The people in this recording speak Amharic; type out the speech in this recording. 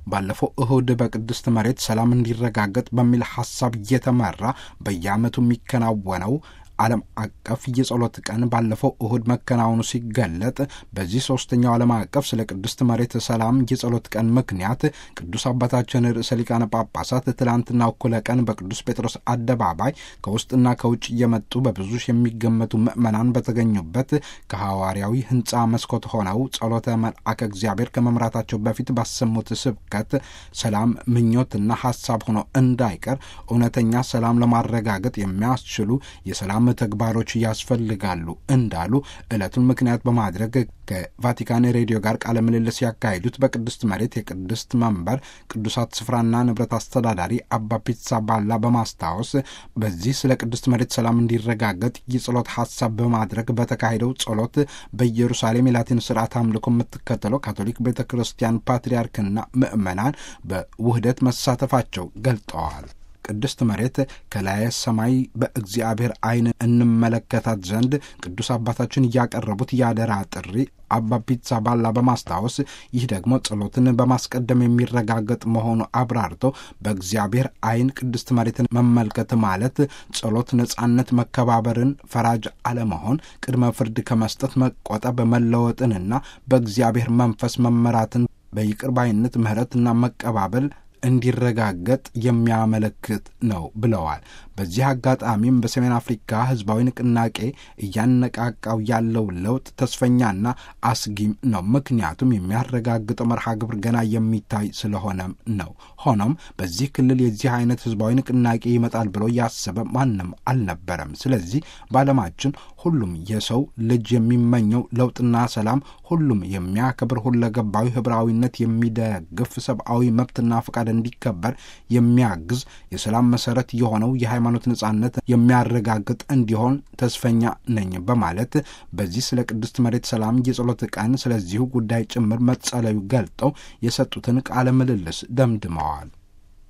ባለፈው እሁድ በቅድስት መሬት ሰላም እንዲረጋገጥ በሚል ሐሳብ እየተመራ በየዓመቱ የሚከናወነው ዓለም አቀፍ የጸሎት ቀን ባለፈው እሁድ መከናወኑ ሲገለጥ በዚህ ሶስተኛው ዓለም አቀፍ ስለ ቅድስት መሬት ሰላም የጸሎት ቀን ምክንያት ቅዱስ አባታችን ርዕሰ ሊቃነ ጳጳሳት ትላንትና እኩለ ቀን በቅዱስ ጴጥሮስ አደባባይ ከውስጥና ከውጭ እየመጡ በብዙ የሚገመቱ ምዕመናን በተገኙበት ከሐዋርያዊ ሕንፃ መስኮት ሆነው ጸሎተ መልአከ እግዚአብሔር ከመምራታቸው በፊት ባሰሙት ስብከት ሰላም ምኞትና ሐሳብ ሆኖ እንዳይቀር እውነተኛ ሰላም ለማረጋገጥ የሚያስችሉ የሰላም ተግባሮች ያስፈልጋሉ እንዳሉ ዕለቱን ምክንያት በማድረግ ከቫቲካን ሬዲዮ ጋር ቃለ ምልልስ ያካሄዱት በቅድስት መሬት የቅድስት መንበር ቅዱሳት ስፍራና ንብረት አስተዳዳሪ አባ ፒትሳ ባላ በማስታወስ በዚህ ስለ ቅድስት መሬት ሰላም እንዲረጋገጥ የጸሎት ሀሳብ በማድረግ በተካሄደው ጸሎት በኢየሩሳሌም የላቲን ስርዓት አምልኮ የምትከተለው ካቶሊክ ቤተ ክርስቲያን ፓትርያርክና ምዕመናን በውህደት መሳተፋቸው ገልጠዋል። ቅድስት መሬት ከላየ ሰማይ በእግዚአብሔር ዓይን እንመለከታት ዘንድ ቅዱስ አባታችን እያቀረቡት ያደራ ጥሪ አባ ፒትሳ ባላ በማስታወስ ይህ ደግሞ ጸሎትን በማስቀደም የሚረጋገጥ መሆኑ አብራርተው በእግዚአብሔር ዓይን ቅድስት መሬትን መመልከት ማለት ጸሎት ነጻነት፣ መከባበርን፣ ፈራጅ አለመሆን፣ ቅድመ ፍርድ ከመስጠት መቆጠብ፣ መለወጥንና በእግዚአብሔር መንፈስ መመራትን በይቅር ባይነት ምሕረትና መቀባበል እንዲረጋገጥ የሚያመለክት ነው ብለዋል። በዚህ አጋጣሚም በሰሜን አፍሪካ ሕዝባዊ ንቅናቄ እያነቃቃው ያለው ለውጥ ተስፈኛና አስጊም ነው። ምክንያቱም የሚያረጋግጠው መርሃ ግብር ገና የሚታይ ስለሆነም ነው። ሆኖም በዚህ ክልል የዚህ አይነት ሕዝባዊ ንቅናቄ ይመጣል ብሎ ያሰበ ማንም አልነበረም። ስለዚህ በዓለማችን ሁሉም የሰው ልጅ የሚመኘው ለውጥና ሰላም፣ ሁሉም የሚያከብር ሁለገባዊ ህብራዊነት የሚደግፍ ሰብአዊ መብትና ፈቃድ እንዲከበር የሚያግዝ የሰላም መሰረት የሆነው የሃይማኖት ነጻነት የሚያረጋግጥ እንዲሆን ተስፈኛ ነኝ በማለት በዚህ ስለ ቅድስት መሬት ሰላም የጸሎት ቀን ስለዚሁ ጉዳይ ጭምር መጸለዩ ገልጠው የሰጡትን ቃለ ምልልስ ደምድመዋል።